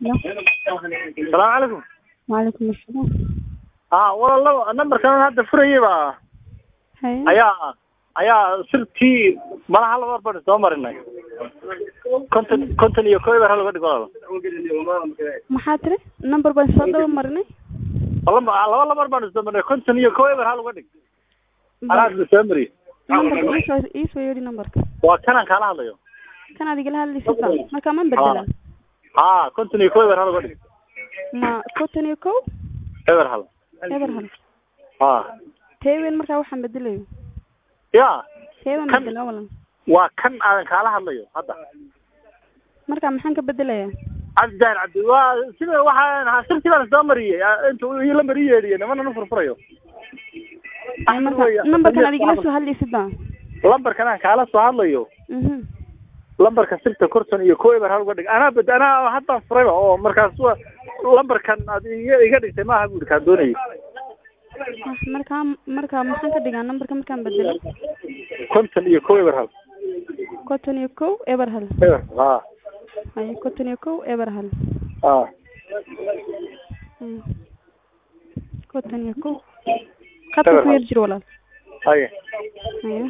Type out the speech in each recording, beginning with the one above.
Hello. salaamu calaykum Waalaikum assalam. ha walaalo nambarkan hadda furayay baa Haye. ayaa ayaa sirtii malaha laba bar soo marinay konton konton iyo koo bar laga dhigo walaalo Maxaa tiri? Number baan soo daba marinay. laba laba labar baan soo marinay konton iyo koo bar laga dhig anaa soo mariyay Numberka ii soo ii soo yeedhi numberka. waa kanaan kaala hadlayo Kan adiga la hadlaysa baa. Marka ma bedelan. ha konton iyo koo bar laga dhig Ma konton iyo kow eber hal eber hal. ha Teewen markaa waxaan bedelayo. ya Teewen Kan- bedela walan. waa kan aadan kaala hadlayo hadda Marka maxaan ka bedelayaa? cabdi daahir cabdi waa sida waxaan ahaa sirtii baan soo mariyey inta uu ii lambar ii yeedhiye nimana nu furfurayo Ay, marka numberkan adiga la soo hadlaysa baa. lambarkan aan kaala soo hadlayo Mhm. lambarka sirta korton iyo koo eber hal uga dhig anaa bad anaa haddaan furayba oo markaas wa lambarkan aad iga iga dhigtay maaha buuri kaan doonayay Ah, Marka marka maxaan ka dhigaa numberka markaan bedelo? konton iyo koo eber hal konton iyo kow eber hal. eber ha Haye konton iyo kow eber hal. ha Mm. konton iyo kow. Khadka Eber ku hal. yar jiro walaal. haye Haye.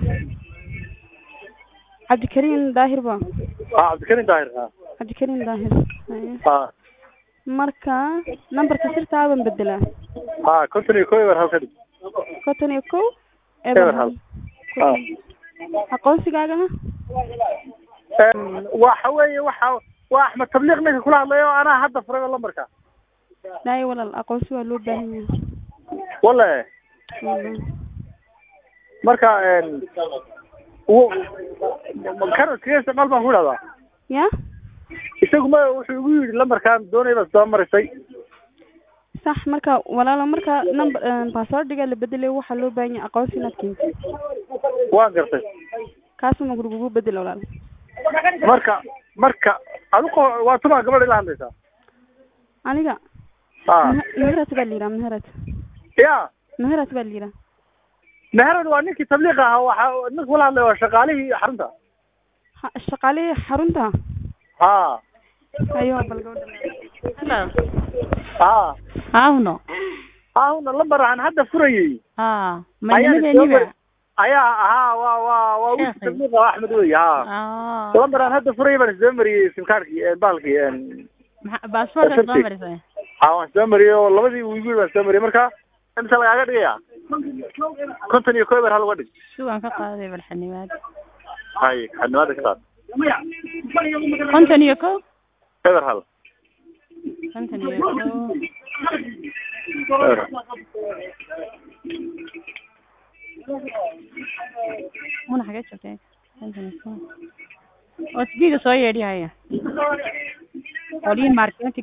Cabdikariim daahir baa. ha cabdikarim daahir ha cabdikariim daahir Haye. ha marka numberka sirtaa baan bedelaa ha konton iyo koo eber hal ka dhig konton iyo kow Eber eber hal. hal ha aqoonsigaagana Een, waxa weeye waxa waa axmed tabliiq ninka kula hadlayo anaa hadda furayba lambarka dhaay walaal aqoonsi waa loo baahan yahay wale Wallahi. marka een wu kan iskaga isticmaal baan ku idhahdaa ya isagu ma wuxuu igu yidhi lambarkan doonay baad soo marisay sax marka walaalo marka number passwordiga la bedelayo waxaa loo baahan yahay aqoonsi inaad keentid waan gartay kaasuma gurigugu bedel walaal marka marka adigu waa tuma gabadha ila hadlaysaa aniga ha Mehe- meherad baa la yidhaha meherad ya meherad baa la yidhaha meherad waa ninkii tabliiq ahaa waxa ninka kula hadlaya waa shaqaalihii xarunta Ha- shaqaalihii xarunta ha ayo bal gabadha ha Auno. hauna lambar aan hadda furayey Ah, Ayaan mañana soo ayaa ahaa waa waa waa wiilka Sheekhi. tabliiq ah axmed wey ha Ah. lambar aan hadda furayay baan soo mariyey simkaarkii baalkii een Maxa baasaboorka soo Afartii. marisay. ha waan soo mariyey oo labadii wiil wiil baan soo mariyey marka imisa lagaaga dhigaya konton iyo koo eber hal uga dhig Sugan ka qaaday balxanimaad. hay xanimaada ka qaad Konton iyo kow. eber hal Konton iyo kow. eber hal Muna xagee joogtay? Konton iyo kow. Oo sideeda soo yeedhiyaya. Qoliin marketing